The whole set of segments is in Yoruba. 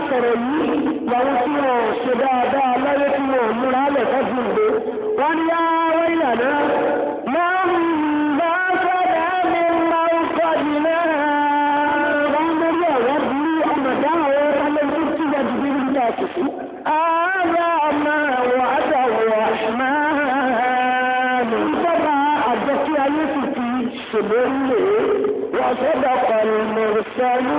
sọ̀rọ̀ yìí làwọn tí wọ́n ṣe dáadáa láyé tí wọ́n múra lẹ̀ fọ́jú ìgbé wọ́n ní yá wọ́n ìlànà máa ń bá sọ́dá mi máa ń kọ́jú náà wọ́n lórí ọ̀rọ̀ bí ọmọ dáhùn ọ̀rọ̀ tó tí wọ́n ti bí nígbà àsìkò. ààrẹ ọmọ wà á dà wọ̀ máa lò. ìjọba àjọkí ayé sì ti ṣèlérí lè wọ́n sọ́dọ̀ pẹ̀lú mọ̀ọ́sẹ́lú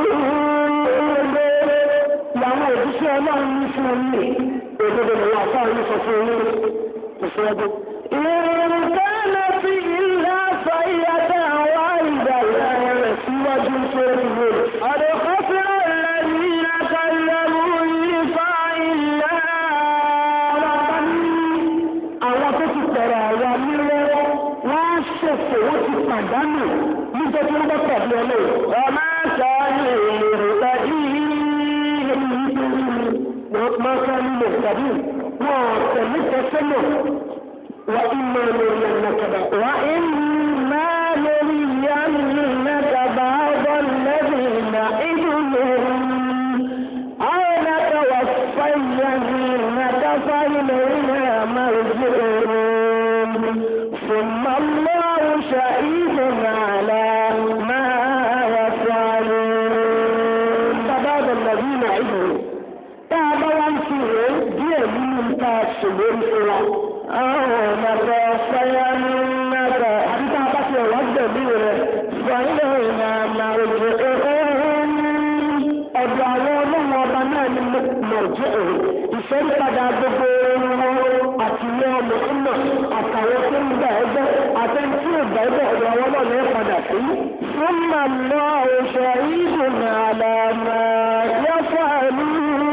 làwọn òṣìṣẹ́ ọlọ́run ní fún un ní òdodo ni wọ́n àfáà ní sọ fún un kò sí ọdún. ìrìnkánná sí ilé aṣọ ìyàtọ̀ àwọn ìgbà ìlànà rẹ̀ síwájú tó ń wò. àdókòsílẹ̀ lẹ́yìn àkàlẹ́mú ìfà ilẹ̀ ọlọ́pàá ní àwọn tó ti tẹ̀rẹ̀ àwa nílẹ̀ wọ́n á ṣòfò wọ́n ti pàdánù nígbà tí wọ́n bá pàdé ọlọ́run. ọmọ ẹ̀ṣọ́ ìrìnkà yìí ما كانوا مهتدين وتلك سنة وإما نرينك وإما نرينك بعض الذين نعدهم أو نتوفينك فإلينا مرجعهم ثم الله شهيد على ما يفعلون فبعض الذين نعدهم tá a bá wá ń fi rè é díẹ̀ nínú nǹka ṣèlérí fún wa. àwọn ọ̀nàkọ̀ fẹ́yà ní nàkà àti tá a bá ti ọ̀wá gbẹ̀mí rẹ̀ fàyẹ̀ ìlànà òjò ẹ̀hún. ọ̀dọ̀ àwọn ọlọ́run ọba náà ni mọ̀jẹ́ òun. ìfẹ́rípadà gbogbo wọn àti ilé ọmọ ọmọ àtàwọn tó ń gbà ẹgbẹ́ àtẹni tí ò gbà ẹgbẹ́ ọ̀dọ̀ àwọn ọlọ́run ẹ̀ padà sí. fún màmá òṣèré ìdùnnà àlàmà yẹ́fọ́ ẹ̀mí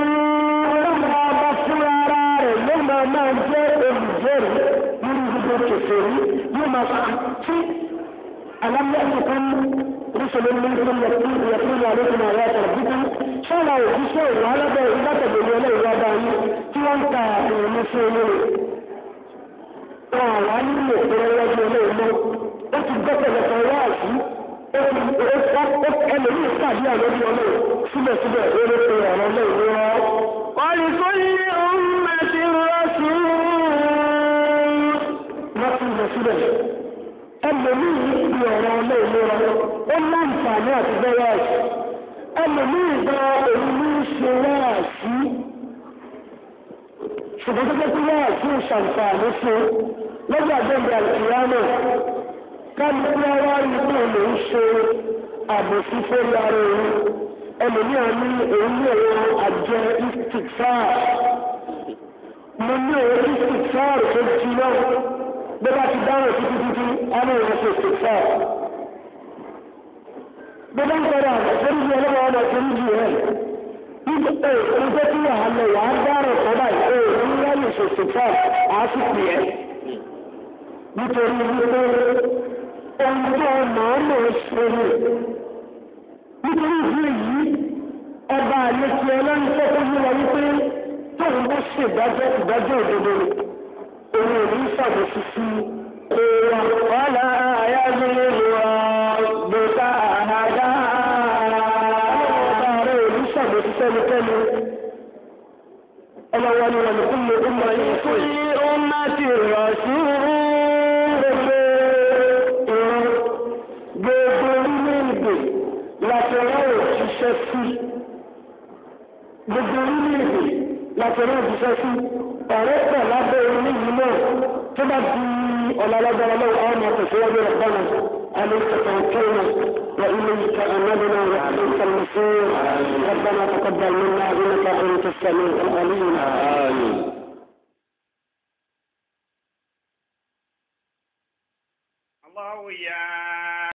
máa máa jẹ́ olùjẹ́rìí nínú gbogbo kẹfẹ́rí yóò máa fa tí alámẹ́sìkan rúṣọlẹ̀ mímú yẹtún yẹtún àlékún àwọn àtàràbíkún ṣọ́ra òjíṣẹ́ ìwà alábẹ́ ìbátẹ̀lẹ̀ ọlọ́ìwà bá yín tí wọ́n ń ta ìrìn fún olóore. wọn àwa nílò ìrẹ́wájú olóòmọ́ ó ti gbẹ́kẹ̀lẹ̀kọ̀ wá sí ẹlòmíì pàdé àlọ́bí ọlọ́ọ̀ síbẹ̀síbẹ̀ ó lè pe ọ̀rọ̀ ọlọ́ọ̀ lọ́wọ́. ولكل أمة رسول رسول رسول ẹlòmíì ní ọ̀rọ̀ ọlọ́ọ̀lọ́ra ó láǹfààní àti bẹ́ẹ̀ àṣì ẹlòmíì gba òun ní ṣe wáàsí ṣùgbọ́n tó tẹ́tí wáàsí ò ṣàǹfààní fún lọ́jọ́ àgbẹ̀gbẹ̀ àìsíyámọ̀ kálukú wá rí pé òun ń ṣe àbòsí fórí ara òun ẹlòmíì àní òun ní ẹ̀rọ àjẹ istikfar mo ní ẹ̀rọ istikfar tó jí náà bí wọ́n ti dáhùn títí títí àmì ìwọ̀n ṣe istikfar bí wọ́n ń sọ̀rọ̀ àgbà tó ń jí ọlọ́wọ́ ọmọ tó ń jí ẹ̀ nígbà ẹ̀ ń jẹ́ kí wàá lọ wàá dárò kọ́ báyìí ẹ̀ ń ráyè ṣe istikfar àá sì pè é nítorí wípé ohun tó màá mọ̀ ṣe ni nítorí ìdí èyí ọba àlejò ọlọ́run tó tó yí wa wípé tóun bó ṣèdájọ́ ìdájọ́ òdodo òun ò ní ṣàbòsí sí èèwà wàhálà àyájọ́ ìlúwa gbèsà àhàdá ọba rẹ̀ ò ní ṣàbòsí sẹ́nikẹ́ni ọlọ́wọ́ ni wọn kún lè ọmọ yìí fún yí ọmọ ti rọ̀ sí gbogbo ìran gbogbo orílẹ̀-èdè láti rán òṣìṣẹ́ sí gbogbo orílẹ̀-èdè láti rán òṣìṣẹ́ sí ọ̀rẹ́ pọ̀ lábẹ́ oníyìí náà tó bá di ọ̀làlágbára lọ́wọ́ àwọn ọmọ tẹ̀síwájú rẹ̀ bọ́nà عليك توكلنا وإليك أملنا وإليك المصير ربنا تقبل منا إنك أنت السميع العليم آمين الله يا